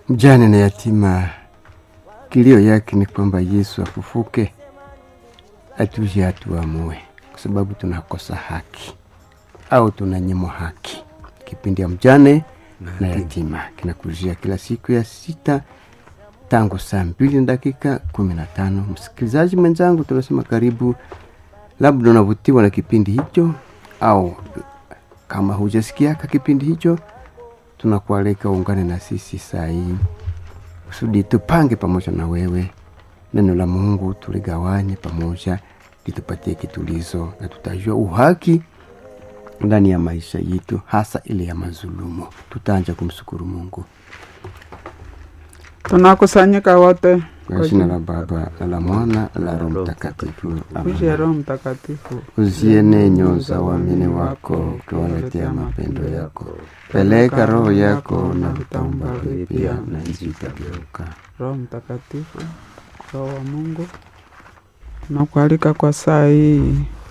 mjane na yatima, kilio yake ni kwamba Yesu afufuke, atuje atuamue, kwa sababu tunakosa haki au tunanyimwa haki. Kipindi ya mjane na yatima kinakujia kila siku ya sita tangu saa mbili na dakika kumi na tano. Msikilizaji mwenzangu, tunasema karibu. Labda unavutiwa na kipindi hicho, au kama hujasikiaka kipindi hicho, tunakualika uungane na sisi saa hii kusudi tupange pamoja na wewe neno la Mungu, tuligawanye pamoja, litupatie kitulizo na tutajua uhaki ndani ya maisha yetu, hasa ile ya mazulumu. Tutaanja kumshukuru Mungu tunakusanyika wote kwa jina la Baba na la Mwana na la Roho Mtakatifu, uje amen. Roho Mtakatifu Uziene nyoyo za waamini wako, ukiwaletea mapendo yako. Peleka roho yako na vitaumba vipya, na nchi itageuka. Roho Mtakatifu, Roho wa Mungu, nakualika kwa saa hii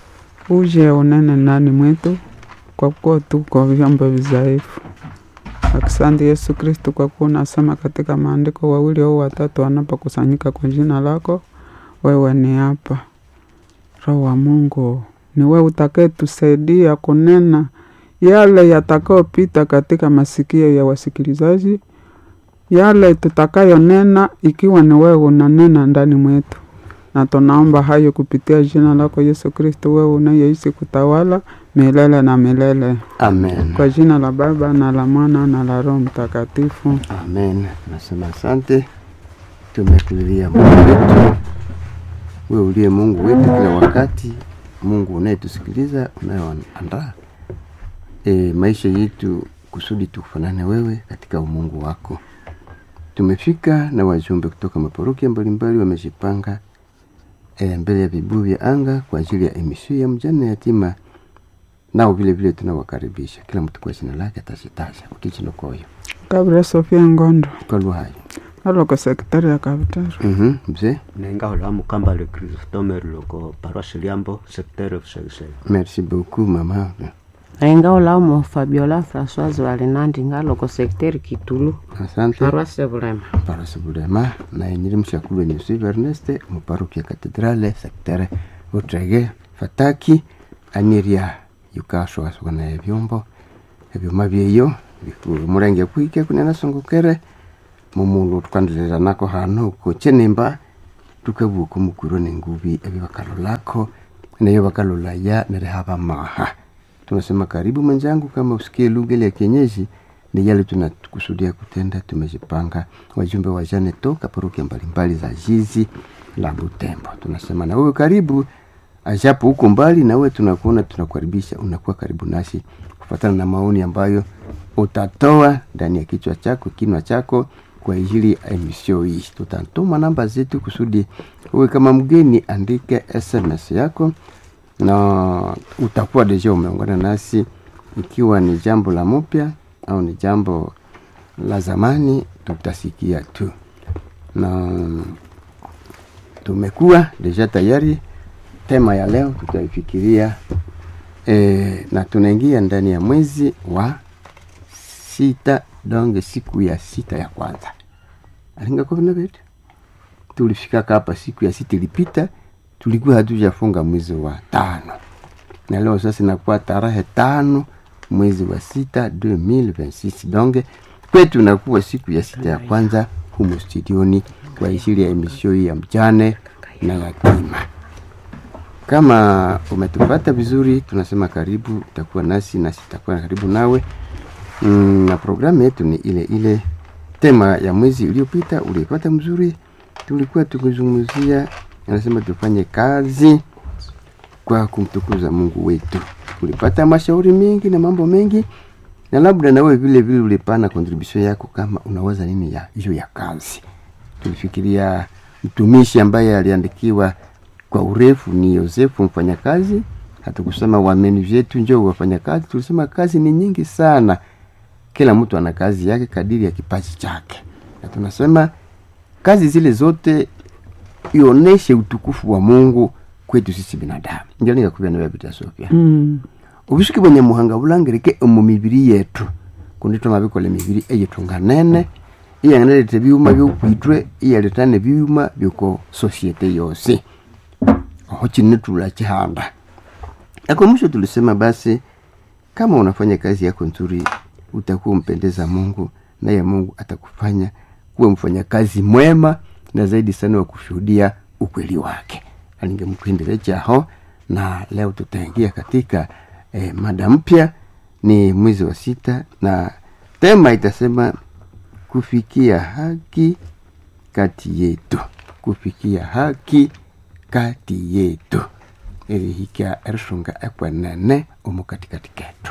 uje unene ndani mwetu, kwa kuwa tuko vyombo vizaifu. Asante Yesu Kristu, kwa kuwa unasema katika maandiko, wawili au watatu wanapokusanyika kwa jina lako, wewe ni hapa. Roho wa Mungu, ni wewe utakayetusaidia kunena yale yatakayopita katika masikio ya wasikilizaji, yale tutakayonena, ikiwa ni wewe unanena ndani mwetu, na tunaomba hayo kupitia jina lako Yesu Kristo, wewe unayeishi kutawala milele na milele, Amen. kwa jina la Baba na la Mwana na la Roho Mtakatifu. Amen. Nasema asante, tumekulilia Mungu wetu, wewe uliye Mungu wetu kila wakati, Mungu unayetusikiliza, unayeandaa e, maisha yetu kusudi tukufanane wewe katika umungu wako. Tumefika na wajumbe kutoka maparokia mbalimbali wamejipanga e, mbele ya vibuyu vya anga kwa ajili ya emisio ya mjane na yatima, nao vile vile tunawakaribisha kila mtu kwa jina lake atazitaja ukichinokoyo Kabla Sofia Ngondo kwa lugha hayo. aloko sekretari ya Kabutaro. Mhm, mzee nenga hola mukamba le Christome loko paroisse Liambo secteur Busegusega merci beaucoup mama ainga olamo fabiola françoise valenandi ngaloko secteur kitulu asante paroisse bulema parasi bulema naye nyiri mshakulu wenye sive erneste muparuki ya katedrale sektere utrege fataki aniria yukasho asukana ebyombo ebyoma byeyo murenge kwike kunena songokere mumulu tukandilira nako hano kuchenemba tukabuka mukuro nengubi ebyo bakalolako nayo bakalolaya nerehaba maha tunasema karibu mwenzangu kama usikie lugha ile ya kienyeji ni yale tunakusudia kutenda tumejipanga wajumbe wa jane toka parokia mbalimbali za jizi la butembo tunasema na wewe karibu ajapo huko mbali na wewe tunakuona tunakukaribisha unakuwa karibu nasi kufuatana na maoni ambayo utatoa ndani ya kichwa chako kinwa chako kwa ajili ya emisio hii tutatuma namba zetu kusudi uwe kama mgeni andike sms yako na utakuwa deja umeungana nasi ikiwa ni jambo la mpya au ni jambo la zamani tutasikia tu na tumekuwa deja tayari tema ya leo tutaifikiria e, na tunaingia ndani ya mwezi wa sita donge siku ya sita ya kwanza alingakovinavetu tulifikaka hapa siku ya sita ilipita tulikuwa hatujafunga mwezi wa tano na leo sasa inakuwa tarehe tano mwezi wa sita 2026 donge kwetu inakuwa siku ya sita ya kwanza humo studioni kwa ajili ya emisio hii ya mjane na yatima kama umetupata vizuri tunasema karibu utakuwa nasi nasi tutakuwa karibu nawe mm, na programu yetu ni ile ile tema ya mwezi uliopita uliopata mzuri tulikuwa tukizungumzia anasema tufanye kazi kwa kumtukuza mungu wetu ulipata mashauri mengi na mambo mengi na labda nawe vile vile ulipana contribution yako kama unawaza nini ya hiyo ya kazi tulifikiria mtumishi ambaye aliandikiwa kwa urefu ni yosefu mfanyakazi hatukusema wameni vyetu njo wafanyakazi tulisema kazi ni nyingi sana kila mtu ana kazi yake kadiri ya kipaji chake na tunasema kazi zile zote ioneshe utukufu wa mungu kwetu sisi binadamu ndio nikakubia nawe bita sofia Mm. ubusuki bwenyamuhanga bulangirike omu mibiri yetu kundi twamabikola emibiri eyitunga nene iyanganaleta ebyuma byokwitwe iyaleta nebyuma byoko sosiete yose oho chinetula chihanda ako mwisho tulisema basi kama unafanya kazi yako nzuri utakuwa umpendeza mungu naye mungu atakufanya kuwa mfanyakazi mwema na zaidi sana wa kushuhudia ukweli wake alingemkindile chaho na leo tutaingia katika eh, mada mpya ni mwezi wa sita na tema itasema kufikia haki kati yetu kufikia haki kati yetu erihika erishunga ekwenene omu katikati ketu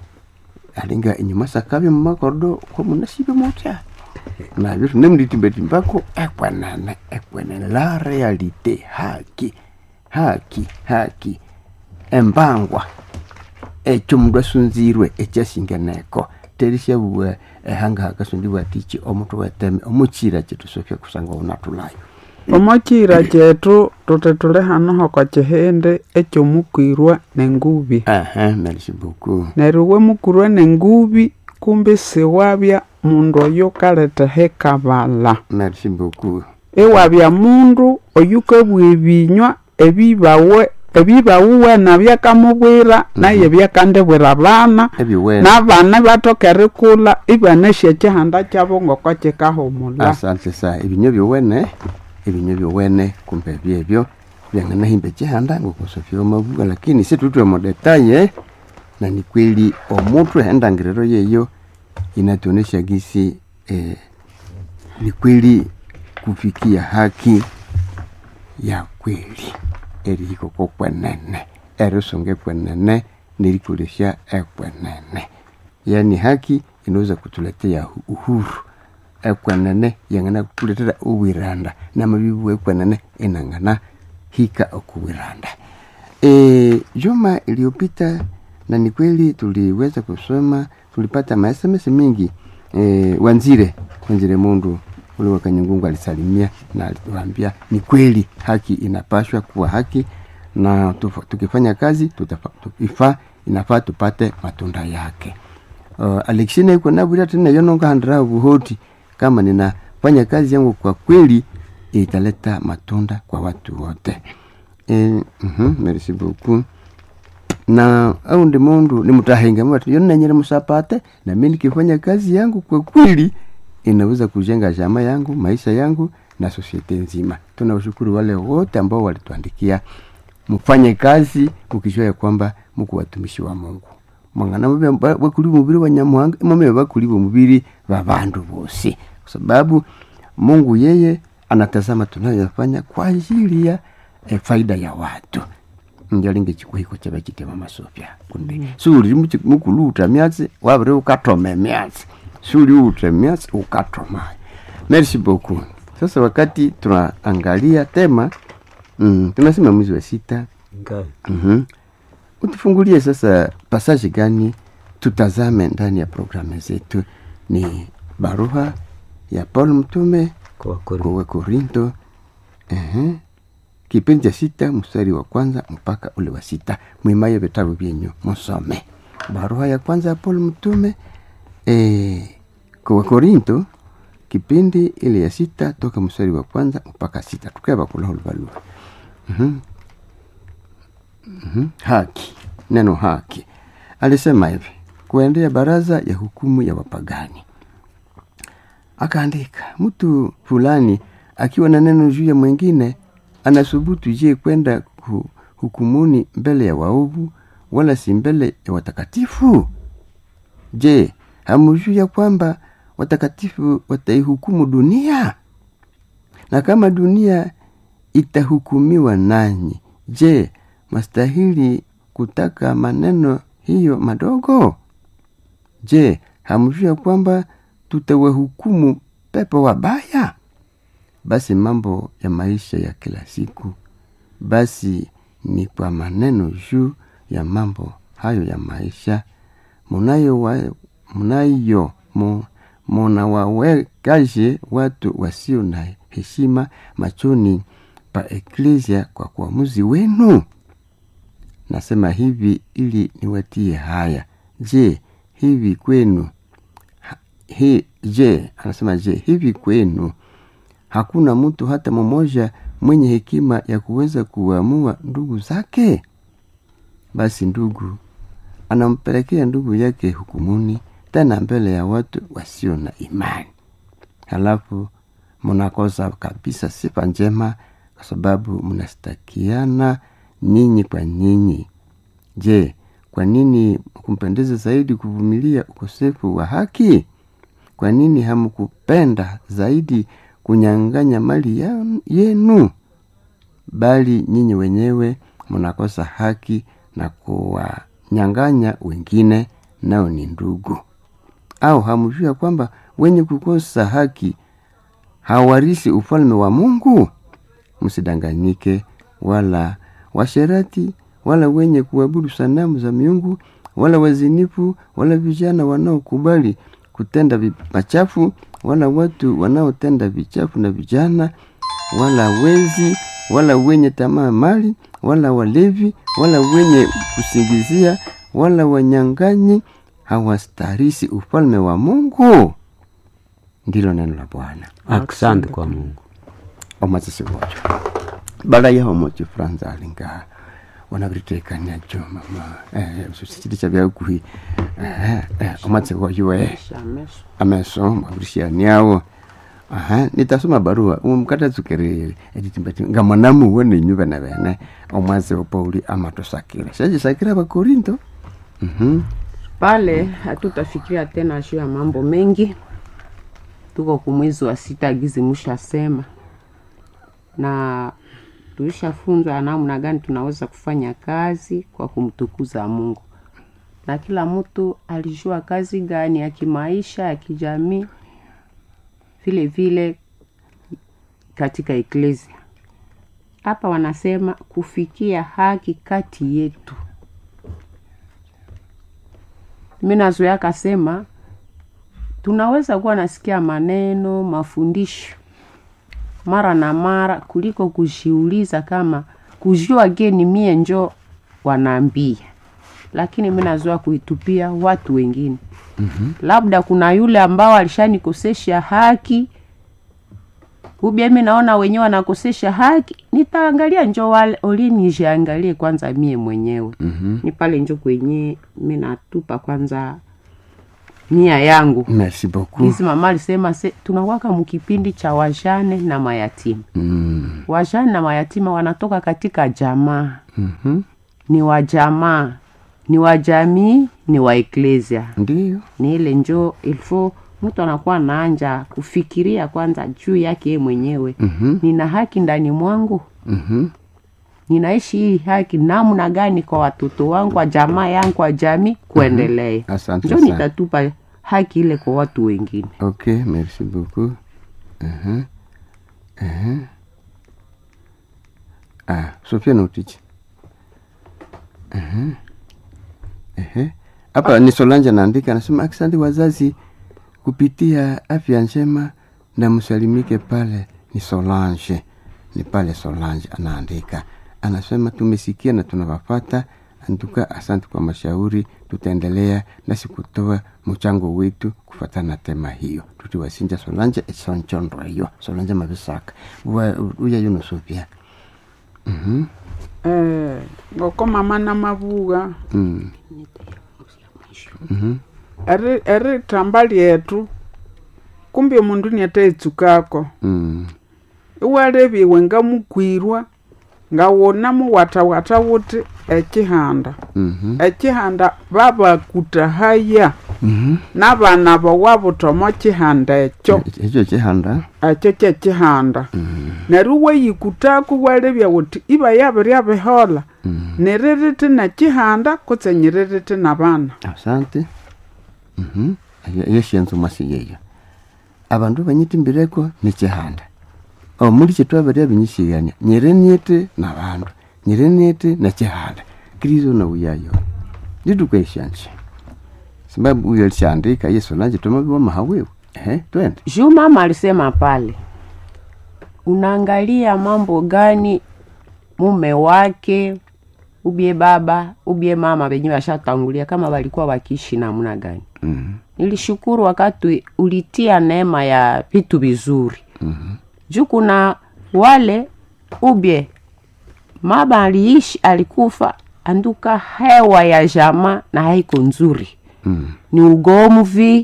alinga inyuma sakabya mumakordo komunasibe mutya nabyo tunemulitimbatimbako ekwenene ekwenene la realite haki haki haki embangwa ekyo mundu asunzirwe ekyasingeneko terisyabuwa ehanga hakasundibwa tichi omutu weteme omukira kyetu sofya kusanga unatulayo omokira kyetu tuti tuli hanoho kwa kihindi ekyomukwirwa nengubi Aha, merci beaucoup neryo wemukwirwa nengubi kumbi siwabya mundu oyo kaletheha kabala merci beaucoup iwabya mundu oyukabwa ebinywa ebibawe ebibawuwe nabyakamubwira naye byakandibwira abana ebiwene n'abana bathoka erikula ibanasya ekihanda kyabo ngoko kikahumula asante sa ebinyo byowene ebinyo byowene kumbe byebyo byanganahimba ekihanda ngokusofya omabuga lakini situtwe modetaye na ni kweli omutu endangiriro yeyo inatuonesha gisi eh, ni kweli kufikia haki ya kweli erihiko kokwenene erisunga ekwenene nerikolesha ekwenene yaani haki inaweza kutuletea hu- uhuru ekwenene yangana kutuletera uwiranda namabibu ekwenene inangana hika okuwiranda e, juma iliyopita na ni kweli tuliweza kusoma tulipata masms mingi e, wanzire wanzire mundu ule wa kanyangungu alisalimia na alituambia ni kweli haki inapashwa kuwa haki na tufa, tukifanya kazi tutafa, tukifa inafaa tupate matunda yake uh, alexina iko nabwira tena yonongahandira buhoti kama ninafanya kazi yangu kwa kweli italeta matunda kwa watu wote e, mm merci beaucoup na au ndi mundu nimutahenga mwati yonanyere musapate na mimi nikifanya kazi yangu kwa kweli inaweza kujenga jama yangu maisha yangu na sosiete nzima tunawashukuru wale wote ambao walituandikia mfanye kazi mukijua ya kwamba muku watumishi wa mungu mwangana mube ba- bakuli mubiri wa nyamuhanga imame bakuli mubiri wa bandu bose kwa sababu mungu yeye anatazama tunayoyafanya kwa ajili ya eh, faida ya watu njalinga chikuhiko chaba chitema masofya kundi suli muchi- mukuluta myatsi wabire ukatoma emyatsi suli uta emyatsi ukatoma merci beaucoup sasa wakati tunaangalia tema mm, tunasema mwezi wa sita Ngai. mm utufungulie sasa pasaji gani tutazame ndani ya programu zetu ni barua ya paul mtume Kwa Wakorintho. kwa korinto uh kipindi cha sita mstari wa kwanza mpaka ule wa sita mwimaye vitabu vyenyu musome barua ya kwanza ya paul mtume e, kwa korinto kipindi ile ya sita toka mstari wa kwanza mpaka sita tukeva kulahuluvalua mm mm haki neno haki alisema hivi kuendea baraza ya hukumu ya wapagani akaandika mtu fulani akiwa na neno juu ya mwingine anasubutu je kwenda ku- hukumuni mbele ya waovu wala si mbele ya watakatifu je hamujui ya kwamba watakatifu wataihukumu dunia na kama dunia itahukumiwa nanyi je mastahili kutaka maneno hiyo madogo je hamjui ya kwamba tutawahukumu pepo wabaya basi mambo ya maisha ya kila siku basi ni kwa maneno juu ya mambo hayo ya maisha munayo wa, munayo mu, munawawekaje watu wasio na heshima machoni pa eklesia kwa kuamuzi wenu nasema hivi ili niwatie haya je hivi kwenu ha, hi, je anasema je hivi kwenu hakuna mtu hata mmoja mwenye hekima ya kuweza kuamua ndugu zake basi ndugu anampelekea ndugu yake hukumuni tena mbele ya watu wasio na imani halafu mnakosa kabisa sifa njema kwa sababu mnastakiana nyinyi kwa nyinyi je kwa nini kumpendeza zaidi kuvumilia ukosefu wa haki kwa nini hamkupenda zaidi kunyang'anya mali ya- yenu bali nyinyi wenyewe mnakosa haki na kuwanyang'anya wengine nao ni ndugu au hamjua kwamba wenye kukosa haki hawarisi ufalme wa mungu msidanganyike wala washerati wala wenye kuabudu sanamu za miungu wala wazinifu wala vijana wanaokubali kutenda vi- machafu wala watu wanaotenda vichafu na vijana wala wezi wala wenye tamaa mali wala walevi wala wenye kusingizia wala wanyang'anyi hawastarisi ufalme wa mungu ndilo neno la bwana asante kwa mungu omazisi wocho bala yaho mocho franza alinga wanaviritekania jo mama eh, sikilicha vyakuhi eh, eh, omatsi woyo eh Shameso. ameso mavirishaniawo aha nitasoma barua umukatatsukiriri etitimbati nga mwanamu wone nyuve na vene omwasi wa pauli amatosakira shajisakira vakorinto mhm pale hatutafikiria tena juu ya mambo mengi tuko kumwezi wa sita gizi mushasema na tulishafunzwa namna gani tunaweza kufanya kazi kwa kumtukuza mungu na kila mtu alijua kazi gani ya kimaisha ya kijamii vile vile katika eklesia hapa wanasema kufikia haki kati yetu mi nazoea akasema tunaweza kuwa nasikia maneno mafundisho mara na mara kuliko kujiuliza kama kujua geni mie njo wanaambia lakini mi nazoea kuitupia watu wengine mm-hmm. labda kuna yule ambao alishanikosesha haki ubia mi naona wenyewe wanakosesha haki nitaangalia njo wale oli nijiangalie kwanza mie mwenyewe mhm ni pale njo kwenye mi natupa kwanza nia yangu merci beaucoup hizi mama alisema se tunawaka mkipindi cha wajane na mayatima mm. wajane na mayatima wanatoka katika jamaa mhm ni wa jamaa ni wa jamii ni wa eklesia ndiyo ni ile njo ilfo mtu anakuwa naanja kufikiria kwanza juu yake yeye mwenyewe mhm nina haki ndani mwangu mhm ninaishi hii haki namna gani kwa watoto wangu kwa jamaa yangu kwa jamii kuendelea asante njo sana nitatupa haki ile kwa watu wengine ok merci beaucoup uh-huh. Uh-huh. ah sofia nautichi uh-huh. uh-huh. hapa ni solanja naandika anasema asante wazazi kupitia afya njema na msalimike pale ni solange ni pale solange anaandika anasema tumesikia na tunawafata antuka asante kwa mashauri tutaendelea nasi kutoa mchango wetu kufatana na tema hiyo tutiwasinja solanje esonchondro hiyo solanje mavisaka uya yuno sofia Mhm. eh, ngoko mama na mavuga Mm. Mhm. eri eri tamba lyetu kumbe mundu niataitsukako Mm. iwaleviwe nga mukwirwa nga wona muwatawata wuti ekihanda Mhm. ekihanda babakutahaya Mhm. n'abaana bawabutomo kihanda ekyo ekyo kihanda ekyo kyekihanda neryo weyikutaku walebya wuti iba yabirya bihola niririti nekihanda kutse nyiririti n'abaana asante Mhm. Eyo- eyo syenzo mwasi yeyo abandu banyitimbireko nikihanda omuli kyetwabarya binyisighania nyiriniiti nabandu nyiriniiti nekihanda kristo nauyayo nditukwesyanje sababu uyo alishaandika yesu nanje tomabiwa mahawiwe ehe twende juu mama alisema pale unaangalia mambo gani mume wake ubie baba ubie mama wenyewe washatangulia kama walikuwa wakiishi namna gani Mhm. nilishukuru wakati ulitia neema ya vitu vizuri mm-hmm. juu kuna wale ubye maba aliishi alikufa anduka hewa ya jama na haiko nzuri Mm. ni ugomvi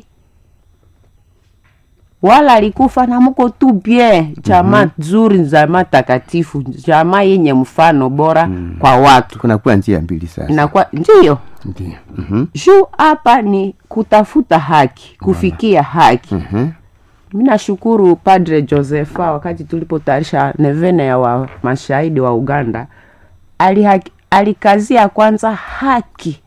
wala alikufa na muko tu bien jama mm-hmm. nzuri jama takatifu jama yenye mfano bora mm. kwa watu kunakuwa njia mbili sasa inakuwa ndiyo ndio Mhm. juu hapa ni kutafuta haki kufikia haki Mhm. mi nashukuru padre josepha wakati tulipotayarisha nevene ya wa mashahidi wa uganda alihaki, alikazia kwanza haki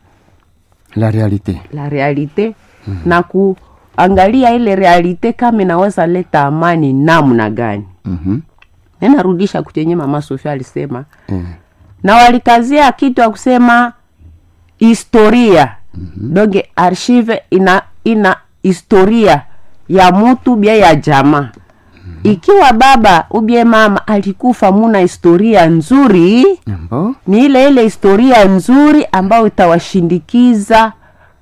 la realite la realite mm. na kuangalia ile realite kama inaweza leta amani namna gani Mhm. ninarudisha kuchenye mama sofia alisema Eh. na walikazia kitu ya kusema historia mm-hmm. donge archive ina ina historia ya mutu bia ya jamaa mm-hmm. ikiwa baba ubie mama alikufa muna historia nzuri Ambo? ni ile ile historia nzuri ambayo itawashindikiza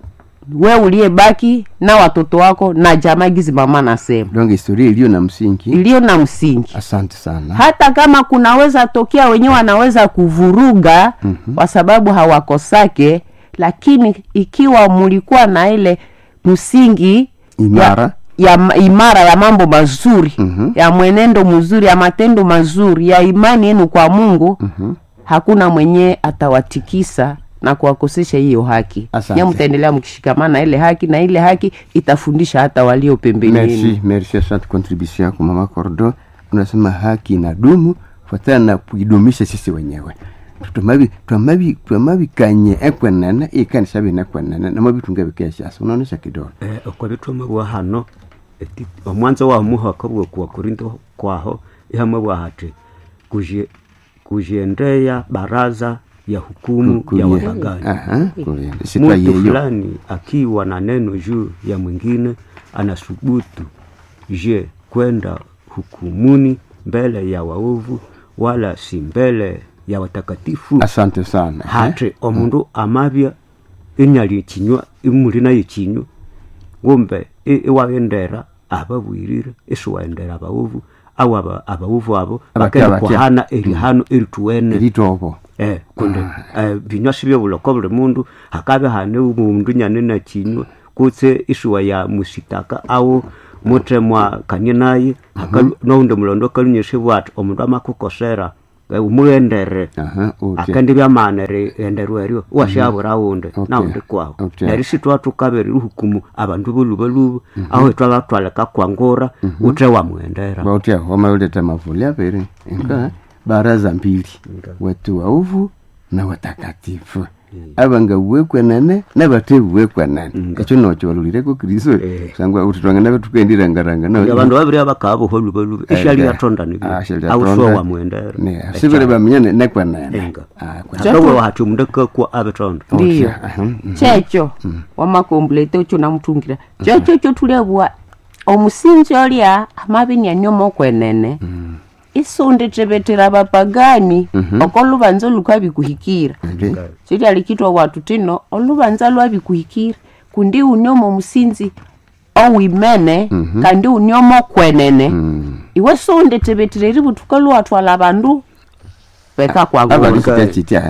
we uliyebaki na watoto wako na jamaa gizi mama nasema donc historia iliyo na msingi iliyo na msingi asante sana hata kama kunaweza tokea wenyewe wanaweza kuvuruga mm-hmm. kwa sababu hawakosake lakini ikiwa mulikuwa na ile msingi Imara. ya, ya ma- imara ya mambo mazuri Mhm. ya mwenendo mzuri ya matendo mazuri ya imani yenu kwa mungu Mhm. hakuna mwenyewe atawatikisa na kuwakosesha hiyo haki Asante. nye mtaendelea mkishikamana na ile haki na ile haki itafundisha hata walio pembeni yenu merci merci asante contribution yako mama cordo unasema haki inadumu fuatana na kuidumisha sisi wenyewe twamabi twamabi twamabikanye ekwenene ikanisa bine ekwenene namabitunga bikeshasa unaonesha kidogo eh, okwabithomabwa hano eti omwanzo wa muhaka bwe kuwa korinto kwaho ihamabwa hati kuzhe- kuzhendeya baraza ya hukumu Kulie. ya wapagani Aha, kulie. sitwa mtu yeyo fulani akiwa na neno juu ya mwingine anasubutu je kwenda hukumuni mbele ya waovu wala si mbele ya watakatifu asante sana eh? hati omundu amabya inyali kinywa imuli nayo kinywa ngumbe i- iwawendera ababwirire isiwaendera abaovu au aba- abaovu abo Abatya, bakenda abatya. kuhana erihano erituwene eritobo eh kundi eh, binywa sibyo buloko buli mundu hakabe hane umundu nyane na kinywa kutse isuwa ya musitaka au mutemwa kanye naye hakalu noundi mulondo kalunyeshe bwati omundu amakukosera eh, umugendere Aha, utya. akandi byamanere enderwa eryo washabura wundi Okay. naundi kwaho Okay. neryo sitwatukabere ruhukumu abantu bolubaluba aho twabatwaleka kwangura ute wamwendera bautia wamauleta mavuli aviri inga baraza mbili watu wauvu na watakatifu abanga uwekwenene nabate uwekwenene ekyo nocho walulireko kristo Eh. sangwa uti twangana betukendirangaranga abandu babiri abakaba bolubaluba ishali yatonda awusuwa wamwendera sibire bamenyane nekwenene enga Ah, kwe- hakawa hati omundu akakwa abetonda ndiyo Aha, mm. checho wamakomplete ucho namutungira checho cho tulebwa omusinzi olya amabinia nyoma okwenene isunditebetera bapagani oko lubanza lukabikuhikira Ndi. chilya likitwa watu tino olubanza lwabikuhikira kundi unyomo omusinzi owimene kandi unyomo okwenene Mm. iwe sunditebetera eributuka luwatwala bandu beka kwagula abalikitya kitya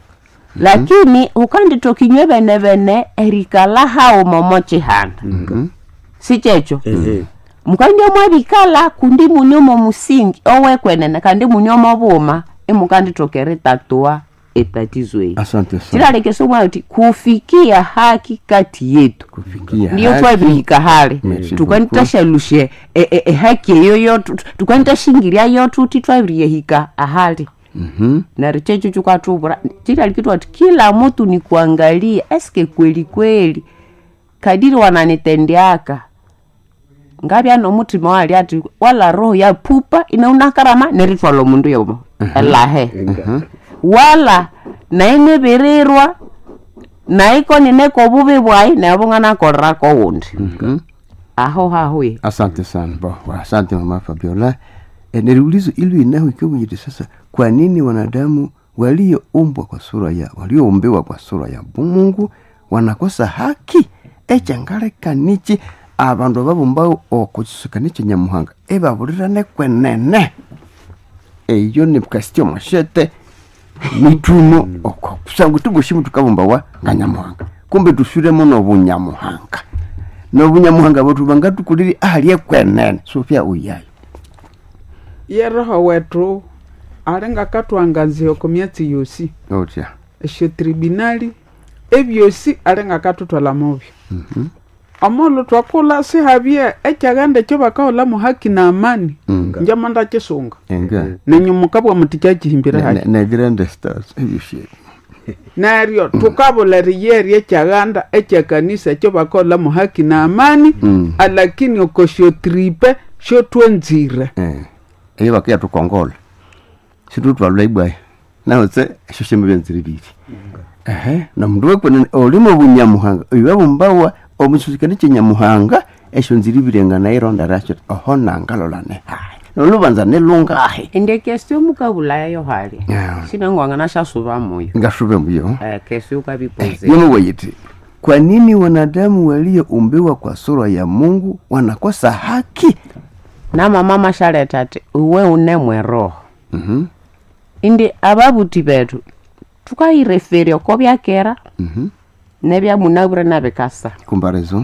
lakini ukanditokinywe bene bene erikala hawo momo chihanda si checho ehe mukandya mwabikala kundi munyomo musingi owekwenene kandi munyomo buma imukanditokera etatua etatizo eyi asante sana chilalekesa omwana kuti kufikia haki kati yetu kufikia ndiyo haki. twabihika hale Merci tukanitashalushe e- e- ehaki eyo yotu tukanitashingiria yotuti twabiriyehika ahali Mhm. nari checho chukatuvura chilalikitwa ti kila mutu ni kuangalia eske kweli kweli kadiri wananitendeaka ngavya nomutima wali ati wala roho ya pupa inaunakarama neritwala omundu yomo elahe wala naingevirirwa naiko nineko bubi bwai nebung'anakorrako wundi Mhm. aho hahuye asante sana bo wa- asante mama fabiola e, niliulizo ili inaho ikiwa sasa kwa nini wanadamu walioumbwa kwa sura ya walioumbiwa kwa sura ya mungu wanakosa haki ekyangalekanichi abandu babumbawo okukisukani kyenyamuhanga ebabulirane kwenene eyo nikasitya omushete mituno oko kusanga tubushimo tukabumbawa nga nyamuhanga kumbe tuswiremo nobunyamuhanga nobunyamuhanga bwetu bangatukuliri ahali ekwenene sofia uyayo ye roho wetu alinga katwangazia ku myatsi yosi otya esyo tribunali ebyosi alinga katutwala mubyo omulu twakula sihabye ekyaghenda ekyo bakagholamu haki na amani Mm. njama ndakisunga enga nenyumuka bwa muti kyakihimbire haki negrande stars ebyoshye neryo tukabula eriyeri ekyaghanda ekyakanisa ekyo bakagholamu haki na amani Mm. alakini oko syotripe syotwenzire Eh, eyo bakiya tukongola situtwalula ibwayo naotse esyo shembe byenzire biri ehe nomundu wekwenene olimo bunyamuhanga oyo babumbawa omususikani kyenyamuhanga esyo nziri birenga naironda rasyo oho nangalolane hayi nolubanza nelungahi ende kesio mukabulayo hali Yeah. sinangwanga nashasuba moyo ngasube mbuyo eh, kesio ukavipoze yomowayiti kwa nini wanadamu walioumbiwa kwa sura ya mungu wanakosa haki na mama mashaleta ati uwe unemwe roho Mhm, indi ababuti betu tukaireferia ko byakera mhm. nebyamunabure nabikasa comparaison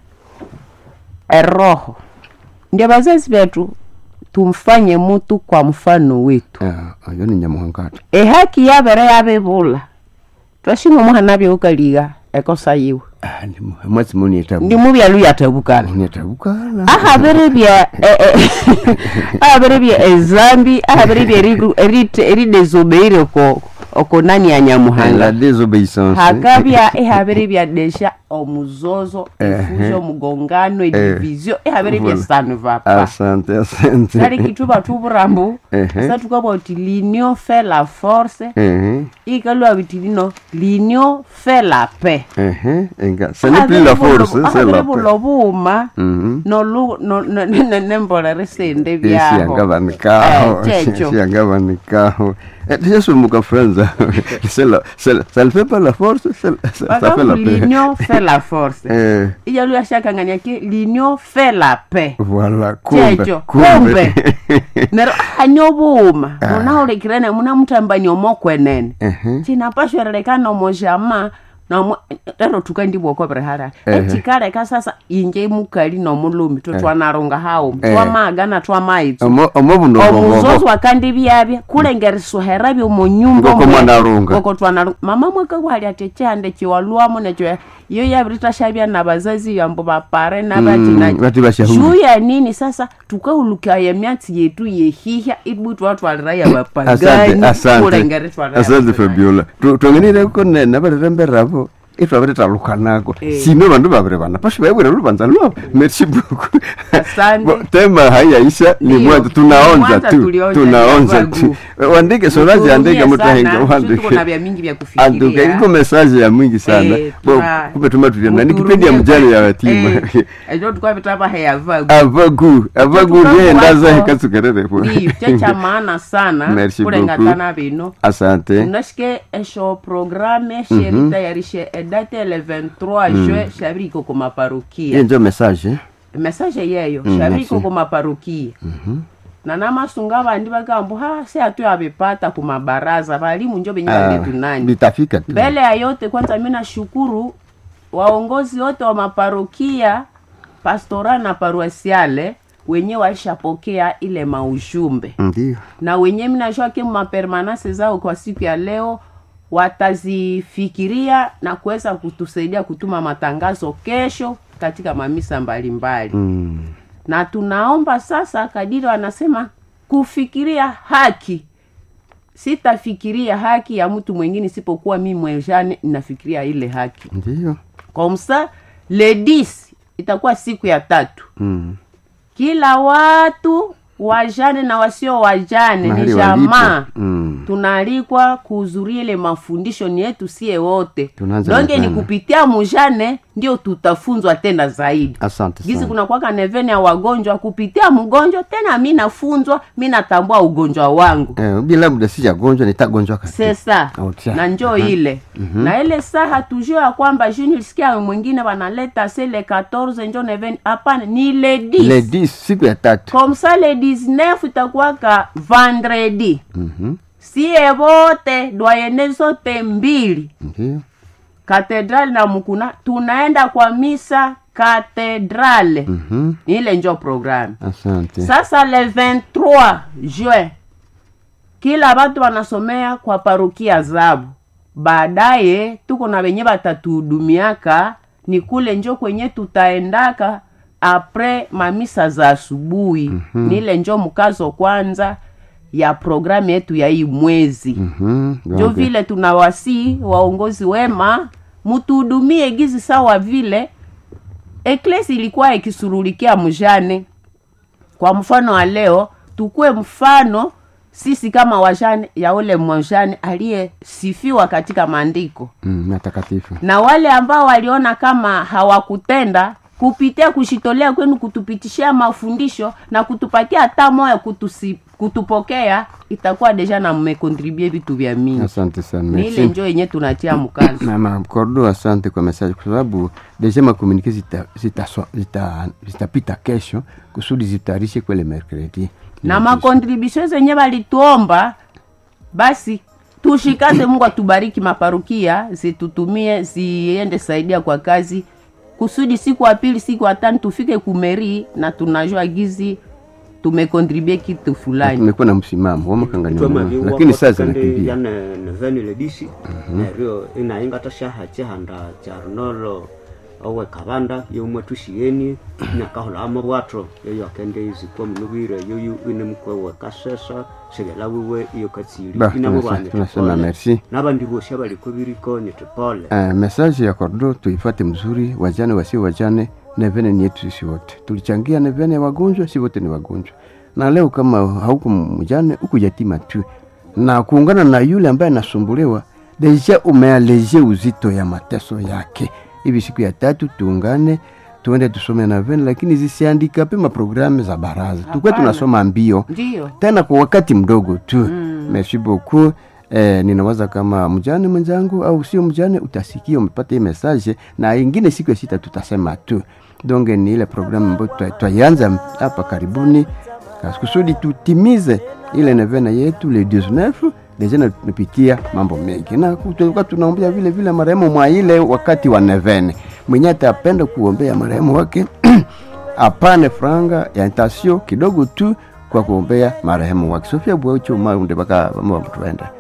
eroho ndio bazazi betu tumfanye mutu kwa mfano wetu Ah, oyo ni nyamuhanga ati ehaki yabere yabibula twashinga omuhana byukaliga ekosa yiwe Ah, ni mu- mwezi munietabu ndi mubyalu yatabukala munietabukala ahabere bya eh, eh, ahabere bya ezambi ahabere bya eriru- erite- eridezobeire oko oko nani ya la nyamuhanga désobéissance hakabya ehabere bya desha omuzozo Ehe. efujo omugongano edivisio ehabere bya Voilà. sanu vapa asante asante kali kituba tuburambu Ehe. sa tukaba uti l'union fait la force Ehe, ikalwa biti lino l'union fait la paix ehe, enga ce n'est plus la force c'est la paix bulo buma Mhm. nolu- no- no- ne- ne- nembolere sende esi byaho yangabanikaho Eh, checho. esi yangabanikaho tiyasumuka franza c'est la- c'est la- ça ne fait pas la force c'est la- ça ça fait la bakabu paix l'union fait la force Eh, ijalu yashakangania ki l'union fait la paix voilà kumbe checho kumbe nero hanyo buma munaulekirene muna mutambani omokwenene Ehe. cinapashwerelekana omojama nomo ero tukandibwokobere hala Ehe. echikaleka sasa inje mukali nomulumi totwanarunga hawo Eh. twamagana twamaitso Omo- omo buno omuzozi bobo wakandi byabya kulengeriswahera byomonyumba Ngoko mwanarunga. ngoko twanarunga mama mwaka bwali ati chihande chiwalwamo necho iyo yabiritashabya na bazazi yambo bapare Mm, nabachinaji bati bashahuri. juu ya nini sasa tukaulukaya myatsi yetu yehihya ibu twatwalira ya asante bapagani asante kulengeritwalira asante fabiola Tu- twangenireko nena balitemberavo itwaviritalukhanako Eh. sino vandu vaviri vana pasho vaivwira luvanza lwavo merci beaucoup Asante. Bo, tema haiyaisha ni Ndio. mwanzo tunaonza Mwanza tu tulionja tunaonza ya tu bagu. wandike sorazi andike Tuhurumie mutahenga sana, sisi tuko na wandike vya mingi vya anduka kufikiria iko mesaje ya mwingi sana Eh, Bo, tuna- kumbe tumatulia ni kipindi ya muturumie mjane ya kwa- yatima Eh, ejo tukavitava heyavagu avagu avagu Tukavu ndiendaza wako. hekasukererepo ndiyo checha maana sana Merci kulengatana bino asante unashike esho programe sheritayarishe edate le 23 jue shabiriko ku hiyo maparukia njo mesaje message yeyo Mm, shabiriko merci. ku maparukia na namasunga bandi bagambo ha se atu yabipata ku mabaraza balimu njo benye Ah, tunani bitafika tu mbele ya yote kwanza mi nashukuru waongozi wote wa maparokia pastora na paruasiale wenye walishapokea ile maujumbe ndio na wenye minajua ke mapermanase zao kwa siku ya leo watazifikiria na kuweza kutusaidia kutuma matangazo kesho katika mamisa mbalimbali Mm. na tunaomba sasa kadiri wanasema kufikiria haki sitafikiria haki ya mtu mwingine isipokuwa mi mwejane nafikiria ile haki ndio kwa msa ledis itakuwa siku ya tatu Mm. kila watu wajane na wasio wajane ni Mahali jamaa walipo. Mm. tunaalikwa kuhudhuria ile mafundisho ni yetu sie wote Tunaanza donge ni mapema. kupitia mujane ndio tutafunzwa tena zaidi asante gizi sana kuna kwaka nevene ya wagonjwa kupitia mgonjwa tena mi nafunzwa mi natambua ugonjwa wangu eh, bila muda sijagonjwa nitagonjwa kati sesa Outia. na njo ile na ile saa tujue ya kwamba juu nilisikia mwingine wanaleta se le 14 njo nevene hapana ni le 10 le 10 siku ya tatu comme ça le 19 itakuwaka vendredi Mhm. sie wote dwayene zote mbili ndio katedrali na mkuna tunaenda kwa misa katedrale Mhm. ile njo programu asante sasa le 23 juin kila watu wanasomea kwa parokia zabu baadaye tuko na wenye batatuhudumiaka ni kule njo kwenye tutaendaka apres mamisa za asubuhi mm-hmm. nile njo mkazo kwanza ya programu yetu ya hii mwezi Mhm. njo Donc, vile tunawasii waongozi wema mutuhudumie gizi sawa vile eklesi ilikuwa ikisurulikia mjane kwa mfano wa leo tukue mfano sisi kama wajane ya ule mjane aliyesifiwa katika maandiko mm, matakatifu na wale ambao waliona kama hawakutenda kupitia kushitolea kwenu kutupitishia mafundisho na kutupatia hata moyo kutusi, kutupokea itakuwa deja na mmekontribue vitu vya mingi asante sana ni ile merci njo yenye tunatia mkazo mama kordo asante kwa message kwa sababu deja makomunike zitapita zita, zita, zitapita kesho kusudi zitayarishe kwele mercredi na makontribusio zenye walituomba basi tushikaze mungu atubariki maparukia zitutumie ziende saidia kwa kazi kusudi siku ya pili siku ya tano tufike kumeri na tunajua gizi tumekontribue kitu fulani tumekuwa na msimamo wamakangania twamaviwa lakini saa kandi zinakimbia yane neveni ledisi neryo inaingata shaha chihanda cha runolo owe kabanda yeumwe tushiyeni nyakahola amabwatro yeyo akende izikwa munubwire yoyu ine mukwewe kasesa segela wiwe iyo katsiri Ba, inabo tunasa- bane tunasema tupole. merci. n'abandi bose abaliko biriko nitupole Uh, message ya kordo tuifate mzuri wajane wasio wajane nevene ni yetu sisi wote tulichangia nevene ya wagonjwa si wote ni wagonjwa na leo kama hauko mjane uko yatima tu na kuungana na yule ambaye anasumbuliwa deja umealeje uzito ya mateso yake hivi siku ya tatu tuungane tuende tusome navene lakini zisiandika pe maprogramu za baraza tukuwe Hapana. tunasoma mbio ndiyo tena kwa wakati mdogo tu mm. merci beaucoup Eh, ninawaza kama mjane mwenzangu au sio mjane utasikia umepata hii message na ingine siku ya sita tutasema tu donge ni ile programu ambayo twa- twaianza hapa karibuni kas- kusudi tutimize ile nevena yetu le 19 deja na tumepitia mambo mengi na ku- tulikuwa tunaombea vile vile marehemu mwa ile wakati wa nevene mwenye atapenda kuombea marehemu wake apane franga ya intasio kidogo tu kwa kuombea marehemu wake sofia bwaucho maunde baka mtuenda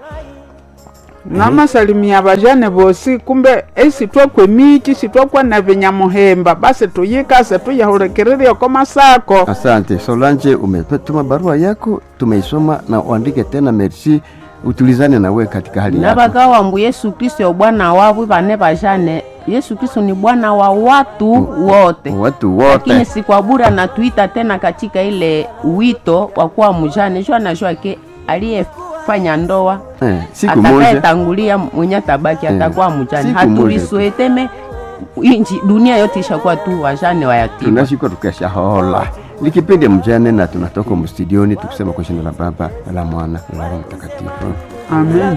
namasalimia bajane bosi kumbe esitwakwe miki sitwakwa na vinyamuhemba basi tuyikase tuyahulikiririe ko masako asante solange umetuma barua yako tumeisoma na uandike tena merci utulizane nawe katika hali yako nabakawambu yesu kristo yo bwana wavu bane bajane yesu kristo ni bwana wa watu wote watu lakini wote si kwa bure anatuita tena katika ile wito wa kuwa mjane jua najua ke aliyefanya ndoa eh, siku moja atakayetangulia mwenye atabaki Eh, atakuwa mjane siku moja tu. hatulisueteme inji dunia yote ishakuwa tu wajane wa yatima tunashikwa tukashahola ni kipindi mjane na tunatoka mstudioni tukisema kwa jina la baba na la mwana na la roho mtakatifu amen